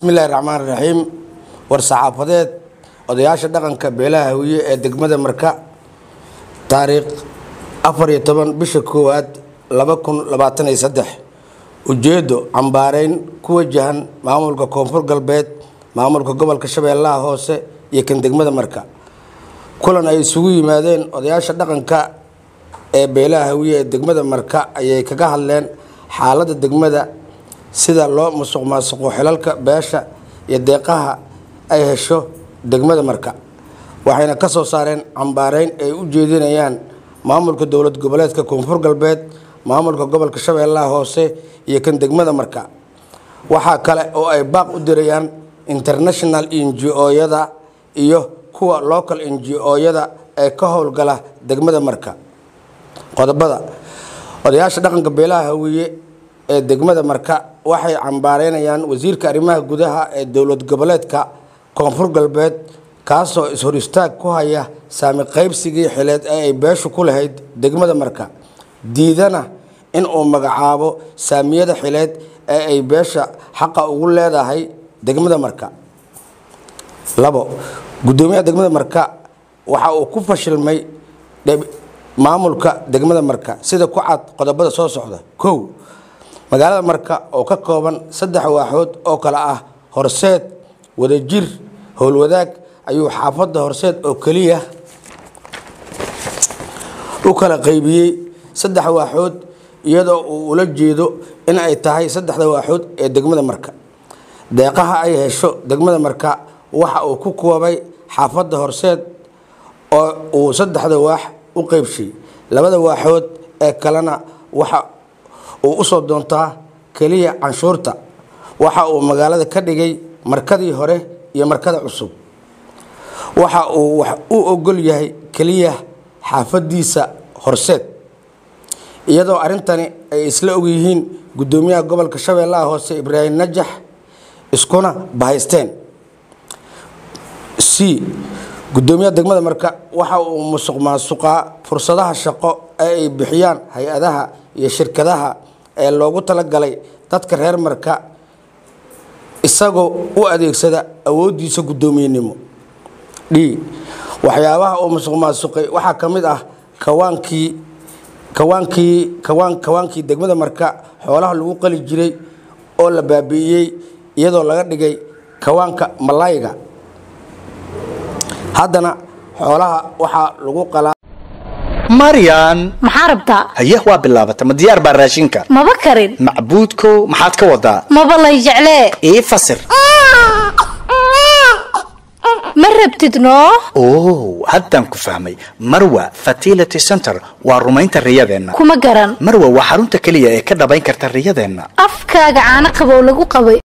bismillahi raxmaan raxiim war-saxaafadeed odayaasha dhaqanka beelaha hawiye ee degmada marka taariikh afar iyo toban bisha koowaad laba kun labaatan iyo saddex ujeedo cambaareyn ku wajahan maamulka koonfur galbeed maamulka gobolka shabeellaha hoose iyo kan degmada marka kulan ay isugu yimaadeen odayaasha dhaqanka ee beelaha hawiye ee degmada marka ayay kaga hadleen xaaladda degmada sida loo musuq maasuqo xilalka beesha iyo deeqaha ay hesho degmada marka waxayna ka soo saareen cambaareyn ay u jeedinayaan maamulka dowlad goboleedka koonfur galbeed maamulka gobolka shabeellaha hoose iyo kan degmada marka waxaa kale oo ay baaq u dirayaan international ngo-yada iyo kuwa local ngo-yada ee ka howlgala degmada marka qodobada odayaasha dhaqanka beelaha hawiye ee degmada marka waxay cambaareynayaan wasiirka arrimaha gudaha ee dowlad goboleedka koonfur galbeed kaasoo is-hor istaag ku haya saami qaybsigii xileed ee ay beeshu ku lahayd degmada marka diidana in uu magacaabo saamiyada xileed ee ay beesha xaqa ugu leedahay degmada marka labo guddoomiyaha degmada marka waxa uu ku fashilmay maamulka degmada marka sida ku cad qodobada soo socda kow magaalada marka oo ka kooban saddex waaxood oo kale ah horseed wadajir howlwadaag ayuu xaafadda horseed oo keliya u kala qaybiyey saddex waaxood iyadoo uu ula jeedo in ay tahay saddexda waaxood ee degmada marka deeqaha ay hesho degmada marka waxa uu ku koobay xaafadda horseed oo uu saddexda waax u qeybshay labada waaxood ee kalena waxa uu usoo doontaa keliya canshuurta waxa uu magaalada ka dhigay markadii hore iyo markada cusub waxa uu wax u ogol yahay keliya xaafadiisa horseed iyadoo arrintani ay isla ogyihiin guddoomiyaha gobolka shabeellaha hoose ibraahim najax iskuna bahaysteen c guddoomiyaha degmada marka waxa uu musuq maasuqaa fursadaha shaqo ee ay bixiyaan hay-adaha iyo shirkadaha ee loogu talagalay dadka reer marka isagoo u adeegsada awooddiisa guddoomiyenimo d waxyaabaha uu musuq maasuqay waxaa ka mid ah kawaankii kawaankii kawaan kawaankii degmada marka xoolaha lagu qali jiray oo la baabi'iyey iyadoo laga dhigay kawaanka malayga haddana xoolaha waxaa lagu qalaa maryan maxaa rabtaa haye waa bilaabata ma diyaar baa raashinka maba karin macbuudkow maxaad ka wadaa maba lay jeclee ii fasir ma rabtid noo oh haddaan ku fahmay marwa fertility center waa rumaynta riyadeenna kuma garan marwa waa xarunta keliya ee ka dhabayn karta riyadeenna afkaaga caano qabow lagu qabay